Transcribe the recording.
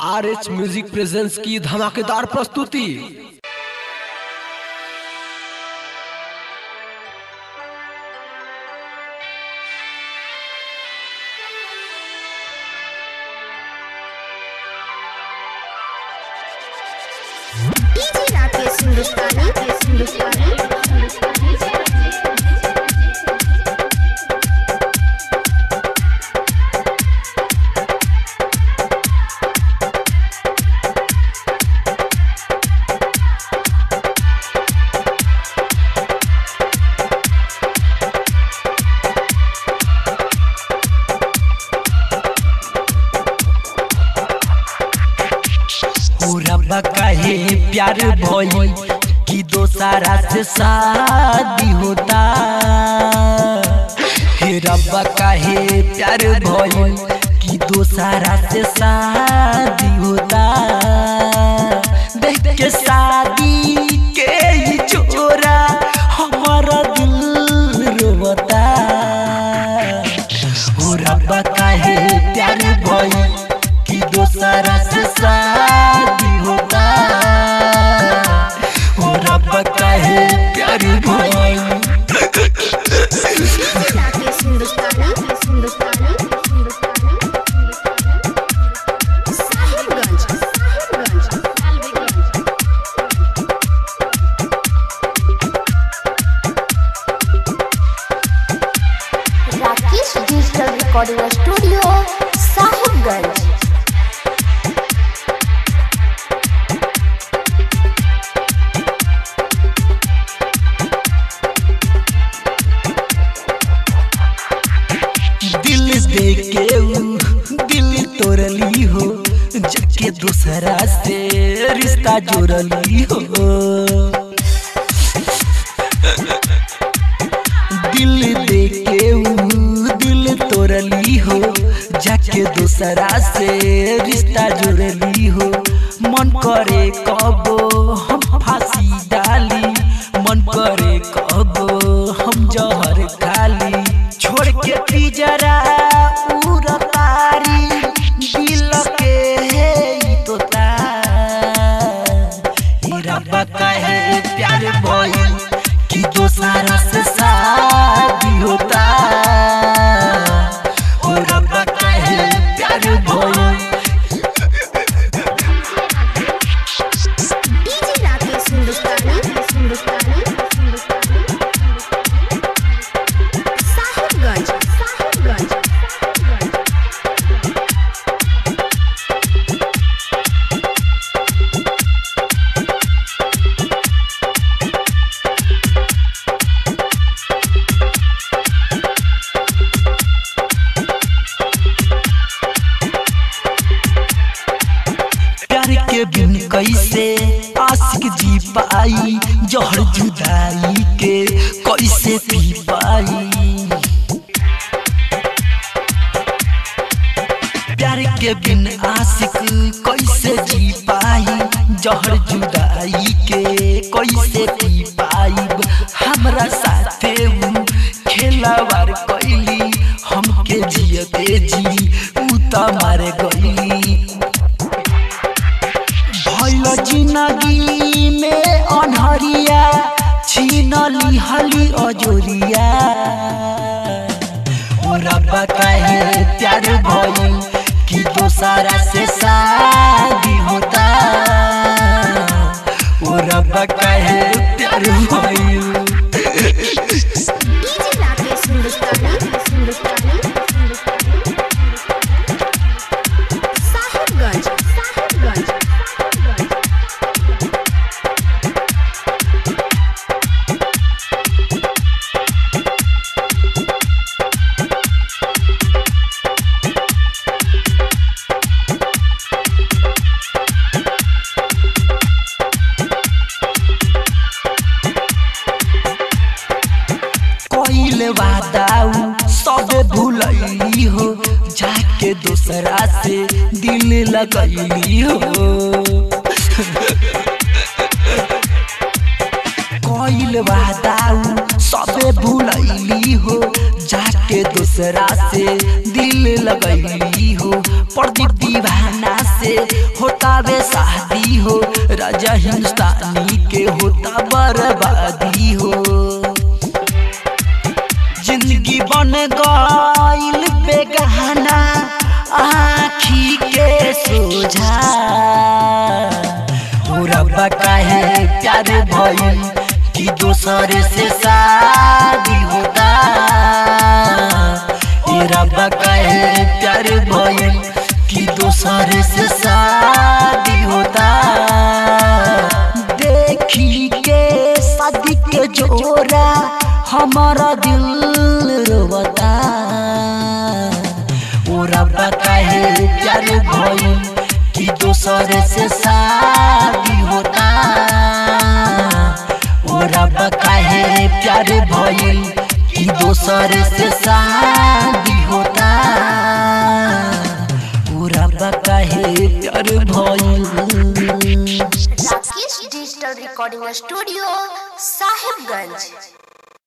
R H music presents की धमाकेदार प्रस्तुति डीजे राकेश हिंदुस्तानी हिंदुस्तानी ओ रब्बा काहे प्यार भइल कि दोसारा से शादी होता हे रब्बा काहे प्यार भइल कि दोसारा से शादी होता देख के शादी के ही चोरा हमारा दिल रोता ओ रब्बा काहे प्यार भइल कि दोसरा से शादी होता ओ रब्बा काहे प्यार भइल DJ Rakesh Hindustani Hindustani Sahibganj Sahibganj Sahibganj Rakesh digital recording studio Sahibganj दिल दे के ऊ दिल तोड़ली हो जाके दूसरा से रिश्ता जोड़ली हो दिल दे के ऊ दिल तोड़ली हो जाके दूसरा से रिश्ता जोड़ली हो मन करे कबो हम फांसी डाली मन करे कबो हम जहर खाली छोड़ के पिजरा उड़तारी दिल के हे ई तोता ई रब्बा काहे प्यार भइल कि दोसरा से शादी होता ओ रब्बा काहे प्यार भइल डीजे राकेश हिंदुस्तानी हिंदुस्तानी साहिबगंज साहिबगंज प्यार के बिन कैसे आशिक जी पाई जहर जुदाई के कैसे पी पाई प्यार के बिन आशिक कैसे जी पाई जहर जुदाई के कैसे पी पाई हमरा साथे ऊ खेलावार कैली हमके जियते जी ऊ त मारे गईली भइल जिंदगी में अनहरिया छीन लिहली अजोरिया ओ रब्बा काहे प्यार भइल कि दोसरा से शादी होता ओ रब्बा काहे प्यार भइल डीजे राकेश हिंदुस्तानी हिंदुस्तानी साहिबगंज साहिबगंज कइल वादाऊ सब भूलैली हो जाके दूसरा से दिल लगैली हो कइल वादाऊ सब भूलैली हो जाके दूसरा से दिल दिल लगैली हो प्रदीप दीवाना से होता वे शादी हो राजा हिंदुस्तानी के होता बर्बादी हो जिंदगी बन गईल बेगहना आखी के सोझा रब्बा काहे प्यार भइल कि दोसर से शादी होता ए रब्बा काहे प्यार भइल कि दोसर से शादी होता देखी के शादी के जोरा हमारा दिल रोता ओ रब्बा काहे प्यार भइल कि दोसर से शादी होता ओ रब्बा काहे प्यार भइल कि दोसर से शादी होता ओ रब्बा काहे प्यार भइल Rakesh digital recording studio Sahibganj